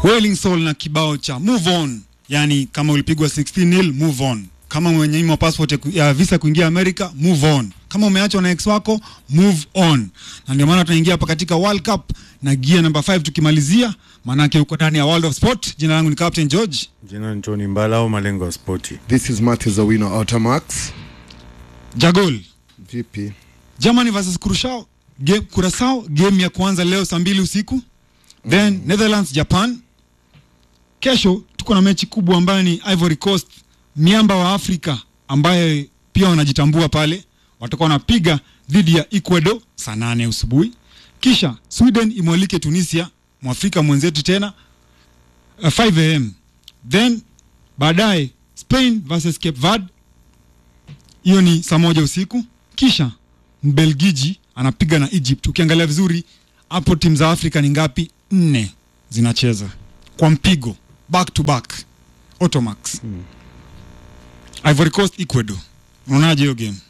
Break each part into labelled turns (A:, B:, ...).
A: Wailing Soul na kibao cha move on, yani kama ulipigwa 16 nil move on, kama umenyimwa passport ya ku- ya visa kuingia Amerika move on, kama umeachwa na ex wako move on. Na ndio maana tunaingia hapa katika World Cup na gear number 5 tukimalizia, maanake uko ndani ya World of Sport. Jina langu ni Captain George.
B: Jina ni Tony Mbala au malengo ya spoti.
C: This is Matthew Zawino Automax.
A: Jagol
C: Vipi?
A: Germany versus Curacao game, Curacao game ya kwanza leo saa mbili usiku then Netherlands Japan. Kesho tuko na mechi kubwa ambayo ni Ivory Coast, miamba wa Afrika ambaye pia wanajitambua pale, watakuwa wanapiga dhidi ya Ecuador saa nane asubuhi. Kisha Sweden imwalike Tunisia, mwafrika mwenzetu tena uh, 5 am then baadaye Spain versus Cape Verde hiyo ni saa moja usiku. Kisha Mbelgiji anapiga na Egypt. Ukiangalia vizuri hapo, timu za Afrika ni ngapi? Nne zinacheza kwa mpigo back to back, Automax. Ivory Coast, Ecuador, unaonaje hiyo game?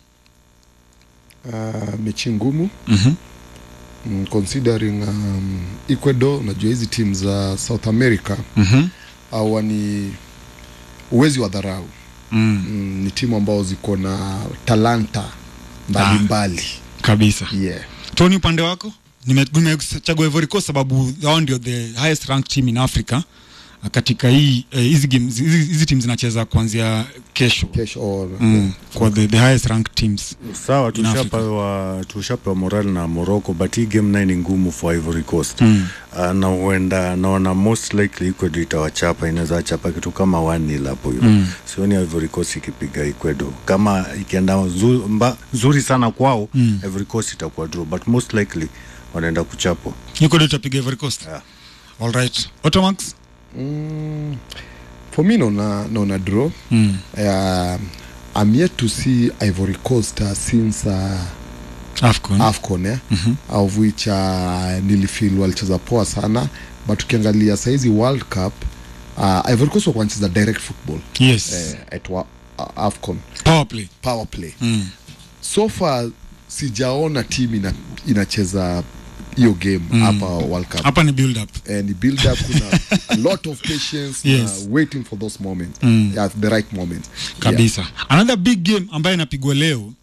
C: Uh, mechi ngumu
A: Mhm.
C: mm, considering um, Ecuador, unajua hizi timu za South America
A: Mhm.
C: hawa ni uwezi wa dharau
A: Mm.
C: mm, ni timu ambao ziko na talanta mbalimbali
A: Kabisa.
C: yeah.
A: Tony, upande wako Nime- nimechagua Ivory Coast sababu hao ndio the highest ranked team in Africa uh, katika hii eh, hizi games hizi hizi timu zinacheza kuanzia kesho
C: Cash or,
A: mm, kwa the, the highest ranked teams
B: Sawa,
A: In Africa.
B: tushapewa tushapewa moral na Morocco, but hii game naye ni ngumu for Ivory Coast
A: Mm.
B: uh, na huenda naona most likely Ecuador itawachapa, inaweza chapa kitu kama 1-0 hapo hivyo
A: Mm.
B: sioni Ivory Coast ikipiga Ecuador kama ikienda zu, mba, nzuri sana kwao
A: Mm.
B: Ivory Coast itakuwa draw, but most likely wanaenda kuchapwa.
A: Ecuador itapiga Ivory Coast.
B: Yeah.
A: All right. Automax.
C: mm, for me naona naona draw
A: Mm.
C: uh, I'm yet to see Ivory Coast uh, since uh,
A: AFCON.
C: AFCON eh?
A: Mhm.
C: of which uh, nilifeel walicheza poa sana but ukiangalia saizi World Cup uh, Ivory Coast walikuwa wanacheza direct football
A: Yes.
C: eh, at wa, uh, AFCON
A: Power play.
C: power play
A: Mm.
C: so far sijaona team ina, inacheza hiyo game hapa World Cup
A: Hapa ni build up.
C: and the build up kuna a lot of patience
A: Yes.
C: na waiting for those moments
A: Mm.
C: at the right moment
A: Kabisa. Another big game ambayo inapigwa leo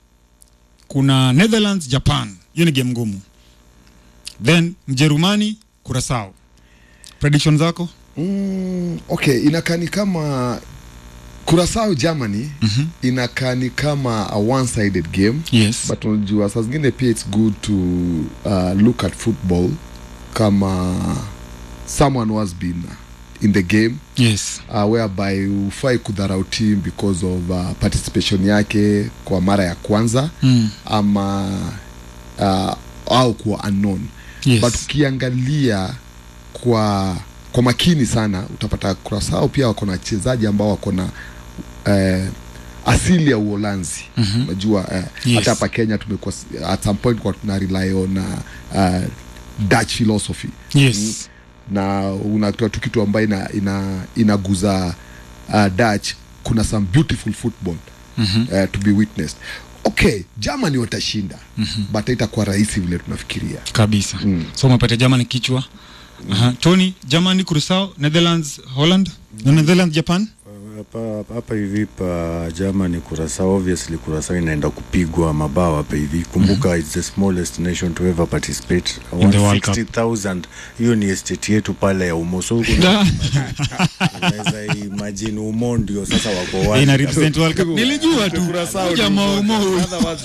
A: kuna Netherlands Japan. Hiyo ni game ngumu. Then Mjerumani Curacao. Prediction zako?
C: Mm, okay inakaa ni kama Curacao Germany
A: Mhm.
C: inakaa ni kama a one sided game
A: Yes.
C: but unajua saa zingine pia it's good to uh, look at football kama someone who has been in the game
A: yes.
C: uh, whereby ufai kudharau team because of uh, participation yake kwa mara ya kwanza
A: Mm.
C: ama uh, au kuwa unknown
A: Yes.
C: but ukiangalia kwa kwa makini sana utapata Curacao pia wako na wachezaji ambao wako na eh, asili ya Uholanzi
A: Mhm.
C: unajua eh,
A: Yes.
C: hata hapa Kenya tumekuwa at some point kwa tuna rely on uh, uh, Dutch philosophy
A: Yes.
C: na unatoa tu kitu ambayo ina, ina, inaguza uh, Dutch kuna some beautiful football
A: Mhm.
C: uh, to be witnessed okay Germany watashinda mm-hmm. but haitakuwa rahisi vile tunafikiria
A: Kabisa.
C: Mm.
A: So umepata Germany kichwa. Aha. Tony, Germany Curacao, Netherlands Holland, na Netherlands Japan.
B: hapa hapa hivi pa Germany Curacao, obviously Curacao inaenda kupigwa mabao hapa hivi. Kumbuka it's the smallest nation to ever participate.
A: In the World Cup.
B: 160,000 hiyo ni estate yetu pale ya Umo. So kuna- unaweza imagine Umo ndio sasa wako wapi?
A: Ina represent World Cup. Nilijua tu. Jamaa umo huyu.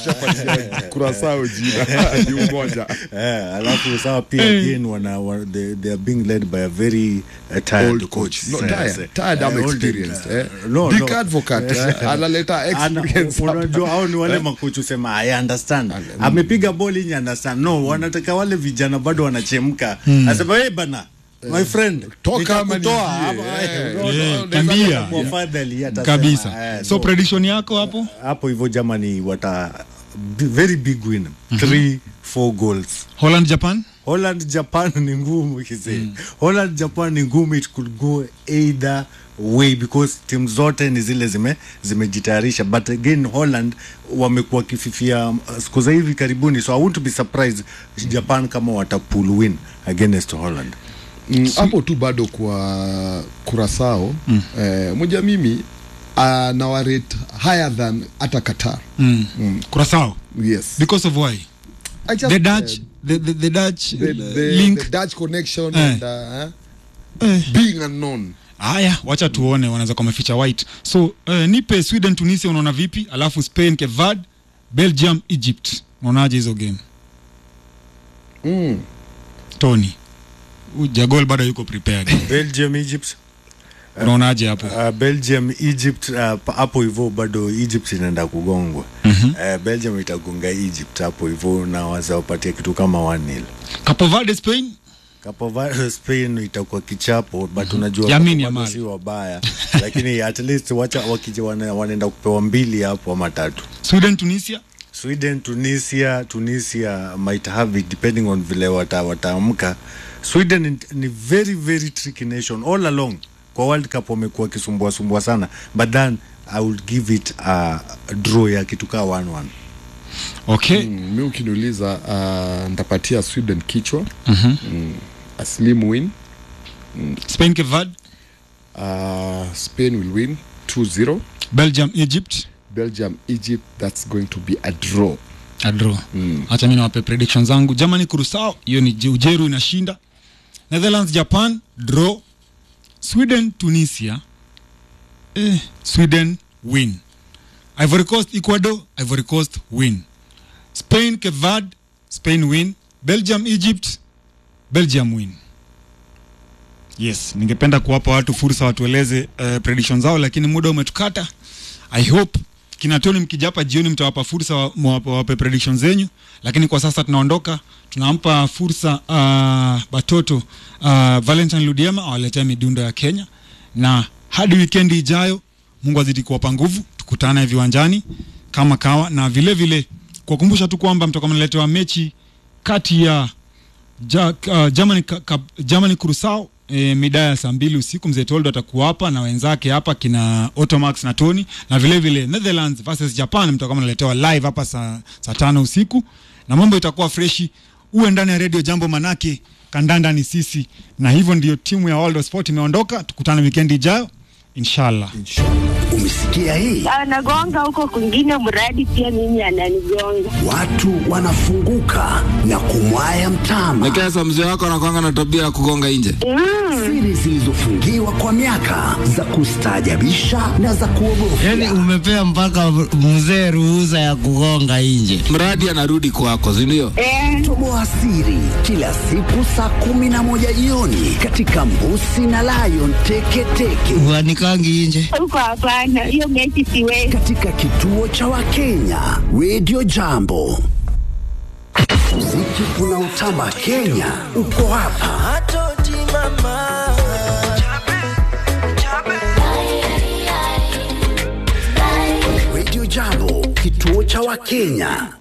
C: Curacao jina ni umoja
B: Eh, alafu sawa pia again wana, wana they, they are being led by a very uh, tired
C: Old
B: coach.
C: coach. No,
B: Eh,
C: tired.
B: eh,
C: Tired ama
B: eh, old,
C: experienced,
B: eh,
C: eh.
B: no,
C: Big
B: no.
C: advocate, eh, analeta
B: Ana-
C: experience hapa.
B: unajua hao ni wale makochi usema I understand amepiga boli nye understand no wanataka wale vijana bado wanachemka asema hey bana my friend
C: Toka ama
B: nitakutoa
C: niingie,
B: hapa,
C: eh,
B: eh,
C: no,
B: no,
A: Eh,
B: no,
A: kimbia.
B: unaweza kuwa fadhali, atasema,
A: Kabisa.
B: eh,
A: So
B: no.
A: prediction yako hapo?
B: hapo hivyo Germany wata b- very big win three four goals
A: Holland Japan?
B: Holland Japan ni ngumu kise Holland Japan ni ngumu it could go either way because timu zote ni zile zime zimejitayarisha but again Holland wamekuwa kififia uh, siku za hivi karibuni so I won't be surprised Japan kama wata pull win against Holland
C: Mm, hapo tu bado kwa kurasao mm. eh, moja mimi uh, nawarate higher than hata qatar
A: mm. Curacao
C: yes
A: because of why
C: I just,
A: the Dutch
C: eh,
A: the, the, the Dutch
C: the,
A: uh,
C: the,
A: link
C: the dutch connection
A: Eh.
C: and uh,
A: eh.
C: being unknown
A: Haya, wacha tuone wanaweza kwa maficha white. So eh, nipe Sweden Tunisia, unaona vipi? Alafu Spain Cape Verde, Belgium Egypt, unaonaje hizo game?
C: mm.
A: Tony Jagol bado yuko prepared,
B: belgium egypt
A: unaonaje hapo?
B: Uh, belgium egypt uh, pa- hapo hivyo bado egypt inaenda kugongwa mm-hmm. uh, belgium itagonga egypt hapo hivyo na wazawapatia kitu kama 1 nil
A: Cape Verde Spain,
B: Cape Verde Spain itakuwa kichapo but unajua
A: Yamini
B: Cape Verde
A: Yamal.
B: si wabaya lakini at least wacha wakija wana, wanaenda kupewa mbili hapo ama tatu
A: Sweden Tunisia,
B: Sweden Tunisia Tunisia might have it depending on vile wata, wataamka Sweden ni, ni very very tricky nation all along kwa World Cup wamekuwa wakisumbua sumbua sana but then I would give it a draw ya kitu kaa 1-1
A: okay.
C: Mm, mi ukiniuliza uh, ntapatia sweden kichwa mm-hmm. mm, a slim win
A: Spain Cape Verde,
C: uh, spain will win 2-0
A: Belgium Egypt,
C: belgium egypt that's going to be a draw
A: a draw. Mm. Acha mimi niwape prediction zangu. Germany Curacao, hiyo ni Je- Ujeru inashinda. Netherlands Japan, draw. Sweden Tunisia, eh, Sweden win. Ivory Coast Ecuador, Ivory Coast win. Spain Cape Verde, Spain win. Belgium Egypt, Belgium win. Yes, ningependa kuwapa watu fursa watueleze uh, prediction zao, lakini muda umetukata. I hope kina Tony mkija hapa jioni mtawapa fursa wa- mwape wape prediction zenyu, lakini kwa sasa tunaondoka, tunampa fursa uh, Batoto uh, Valentine Ludiema awaletea midundo ya Kenya, na hadi wikendi ijayo, Mungu azidi kuwapa nguvu, tukutane viwanjani kama kawa, na vile vile kuwakumbusha tu kwamba mtakuwa mnaletewa mechi kati ya ja, uh, Germany, ka, ka, Germany Curacao e, mida ya saa mbili usiku mzee Toldo atakuwa hapa na wenzake hapa kina Otomax na Tony na vile vile Netherlands versus Japan mtakuwa mnaletewa live hapa saa, saa tano usiku na mambo itakuwa freshi. Uwe ndani ya redio Jambo, manake kandanda ni sisi, na hivyo ndio timu ya World of Sport imeondoka. Tukutane wikendi ijayo inshallah.
D: Umesikia hii?
E: anagonga huko kwingine, mradi pia mimi ananigonga.
D: Watu wanafunguka na kumwaya mtama.
F: Nekesa, mzee wako anakwanga na tabia ya kugonga nje.
D: Siri zilizofungiwa kwa miaka za kustaajabisha na za kuogofya.
G: Yani umepea mpaka mzee ruhusa ya kugonga nje.
F: Mradi anarudi kwako, si ndio?
E: Eh,
D: Toboa siri kila siku saa kumi na moja jioni katika Mbusi na Lion Teketeke
G: Uanikangi nje.
E: huko hapana, hiyo mechi siwezi.
D: katika kituo cha Wakenya Radio Jambo. Muziki unaotamba Kenya uko hapa. Radio Jambo, kituo cha Wakenya.